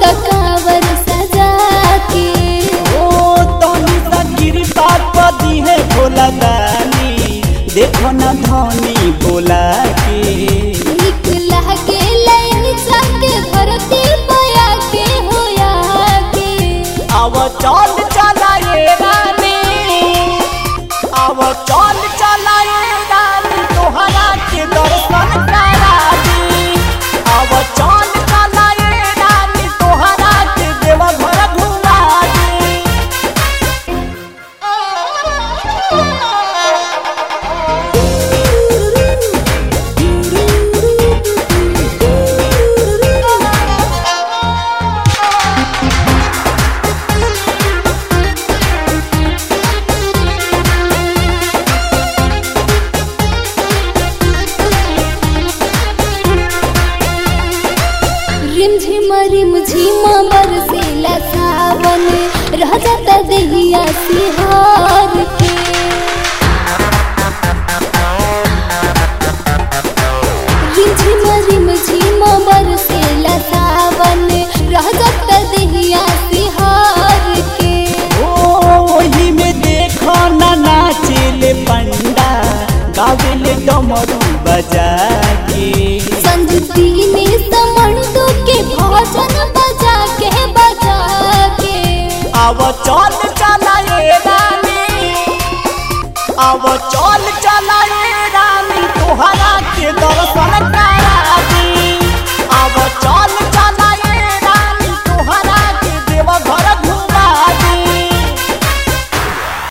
कावर सजा के ओ तनी सा कृपा पदी है भोला दानी देखो न धनी बोला के एक लागे लाइन जाके धरती पया के होया के अब चल चला ये रानी अब चल चला ये रानी तोहरा के दर्शन करा दी अब चल चला ये रानी तोहरा के देवघर घुमा दी रिमझिम रिमझिम बरसेला सावन रह जाता दहिया सिहार के रिमझिम रिमझिम बरसेला सावन रह जाता दहिया सिहार के ओ वही में देखो ना नाचेले पंडा गावेले डमरू बजा के संजती ने समंडो के भजन बजा के बजा के अब चल चला ये रानी अब चल चला ये रानी तोहरा के दर्शन